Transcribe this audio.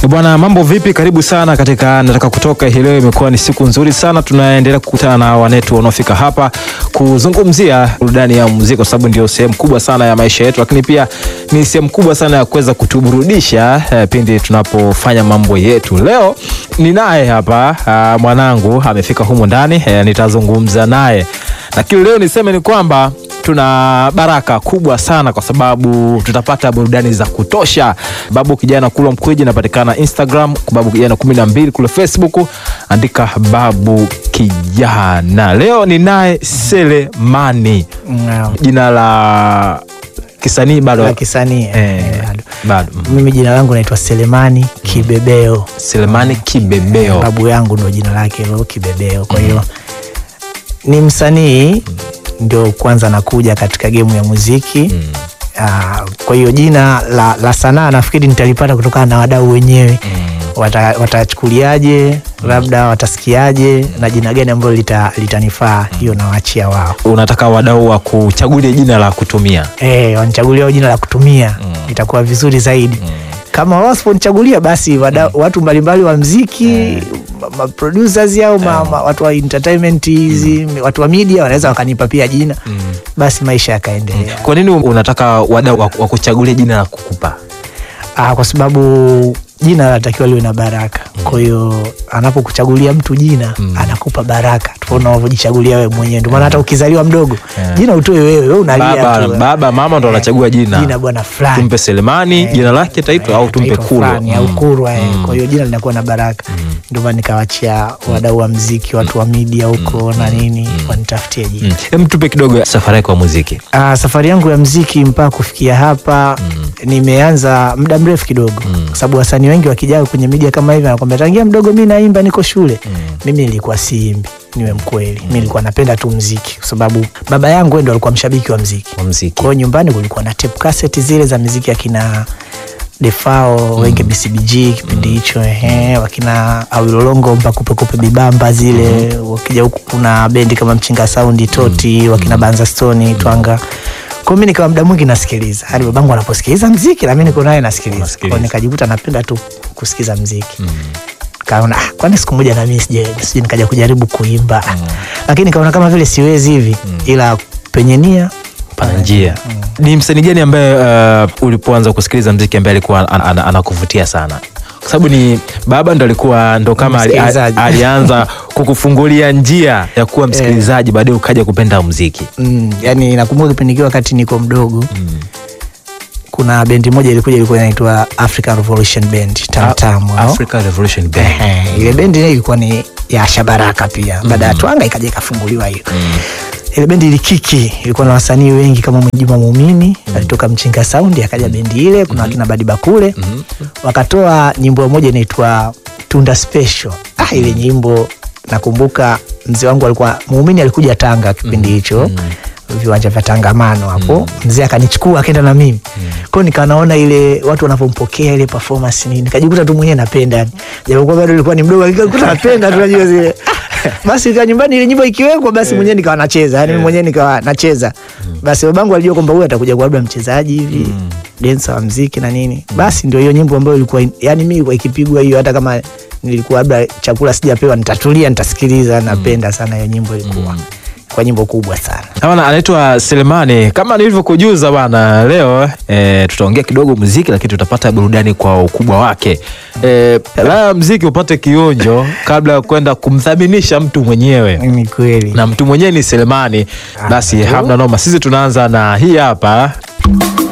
Bwana, mambo vipi? Karibu sana katika nataka kutoka hii leo. Imekuwa ni siku nzuri sana, tunaendelea kukutana na wanetu wanaofika hapa kuzungumzia burudani ya muziki, kwa sababu ndio sehemu kubwa sana ya maisha yetu, lakini pia ni sehemu kubwa sana ya kuweza kutuburudisha eh, pindi tunapofanya mambo yetu. Leo ninaye hapa ah, mwanangu amefika humu ndani eh, nitazungumza naye, lakini leo niseme ni kwamba tuna baraka kubwa sana kwa sababu tutapata burudani za kutosha. Babu Kijana Kulwa Mkwiji inapatikana Instagram, Babu Kijana kumi na mbili kule Facebook, andika Babu Kijana. Leo ni naye Selemani, Naam. jina la kisanii bado la kisanii eh, eh, bado. bado mm. Mimi jina langu naitwa Selemani Kibebeo. Selemani Kibebeo. Babu yangu ndo jina lake hilo Kibebeo. Kwa hiyo ni msanii ndio kwanza nakuja katika gemu ya muziki Ah, kwa hiyo jina la, la sanaa nafikiri nitalipata kutokana na wadau wenyewe Wata- watachukuliaje labda watasikiaje na jina gani ambalo lita- litanifaa hiyo nawaachia wao Unataka wadau wa kuchagulia jina la kutumia Eh, wanichagulia wao jina la kutumia itakuwa vizuri zaidi. Kama wao wasiponichagulia basi wada, watu mbalimbali wa mziki ma- ma producers au ma, ma, watu wa entertainment hizi watu wa media wanaweza wakanipa pia jina basi maisha yakaendelea. Kwa nini unataka wadau wa wa kuchagulia jina la kukupa? Ah, kwa sababu jina linatakiwa liwe na baraka. Kwa hiyo anapokuchagulia mtu jina anakupa baraka tofauti na unavyojichagulia wewe mwenyewe. Ndio maana hata ukizaliwa mdogo jina utoe wewe, wewe unalia Baba, tu. baba mama ndo anachagua jina. Jina bwana fulani. tumpe Selemani jina lake taitwa au tumpe Taitwa Kulwa. fulani au Kulwa eh. Kwa hiyo jina linakuwa na baraka, ndio maana nikawachia wadau wa mziki, watu wa media huko na nini wanitafutie jina. Mm. Hem, tupe kidogo safari yako ya muziki. Ah, safari yangu ya mziki mpaka kufikia hapa nimeanza muda mrefu kidogo, kwa sababu wasanii wengi wakijaa kwenye media kama hivi anakwambia tangia mdogo mi naimba, niko shule. Mimi nilikuwa siimbi, niwe mkweli, mi nilikuwa napenda tu mziki, kwa sababu baba yangu yeye ndo alikuwa mshabiki wa mziki Wa muziki. kwa hiyo nyumbani kulikuwa na tape cassette zile za muziki akina Defao Wenge BCBG kipindi hicho ehe, wakina Awilolongo Mpakupekupe Bibamba zile wakija huku kuna bendi kama Mchinga Saundi Toti wakina Banza Stone Twanga. Kwa hiyo mimi nikawa muda mwingi nasikiliza hadi babangu anaposikiliza mziki na mimi niko naye nasikiliza. Kwa Unasikiliza. hiyo nikajikuta napenda tu kusikiza mziki kaona ah, kwani siku moja na mimi sije sije nikaja kujaribu kuimba lakini nikaona kama vile siwezi hivi ila penye nia Pana njia. Ni msanii gani ambaye uh, ulipoanza kusikiliza mziki ambaye alikuwa an- an- anakuvutia sana? Kwa sababu ni baba ndo alikuwa ndo kama ali, Msikilizaji. alianza kukufungulia njia ya kuwa msikilizaji, baadaye ukaja kupenda muziki. Mm, yani nakumbuka kipindi kile wakati niko mdogo kuna bendi moja ilikuja ilikuwa inaitwa African Revolution Band tamtamu hao. Africa Revolution Band. Ehe, ile bendi ile ilikuwa ni ya Shabaraka pia baada ya Twanga ikaja ikafunguliwa hiyo ile bendi ilikiki ilikuwa na wasanii wengi kama Mwejuma Muumini alitoka Mchinga Sound akaja bendi ile kuna wakina Badi Bakule wakatoa nyimbo moja inaitwa Tunda Special ah, ile nyimbo nakumbuka mzee wangu alikuwa Muumini alikuja Tanga kipindi hicho viwanja vya tangamano hapo mzee akanichukua akaenda na mimi kwao nikawa naona ile watu wanavyompokea ile performance nini nikajikuta tu mwenyewe napenda yani japokuwa bado nilikuwa ni mdogo lakini nilikuwa napenda tu najua zile basi ikawa nyumbani ile nyimbo ikiwekwa basi mwenyewe nikawa nacheza yani mimi mwenyewe nikawa nacheza basi babangu alijua kwamba huyu atakuja kuwa labda mchezaji hivi dancer wa mziki na nini basi ndio hiyo nyimbo ambayo ilikuwa yani mimi ilikuwa ikipigwa hiyo hata kama nilikuwa labda chakula sijapewa nitatulia nitasikiliza napenda sana hiyo nyimbo ilikuwa kwa nyimbo kubwa sana Bana anaitwa Selemani. Kama nilivyokujuza bana, leo e, tutaongea kidogo muziki, lakini tutapata burudani kwa ukubwa wake. E, la muziki upate kionjo kabla ya kwenda kumthaminisha mtu mwenyewe ni kweli na mtu mwenyewe ni Selemani. Basi hamna noma, sisi tunaanza na hii hapa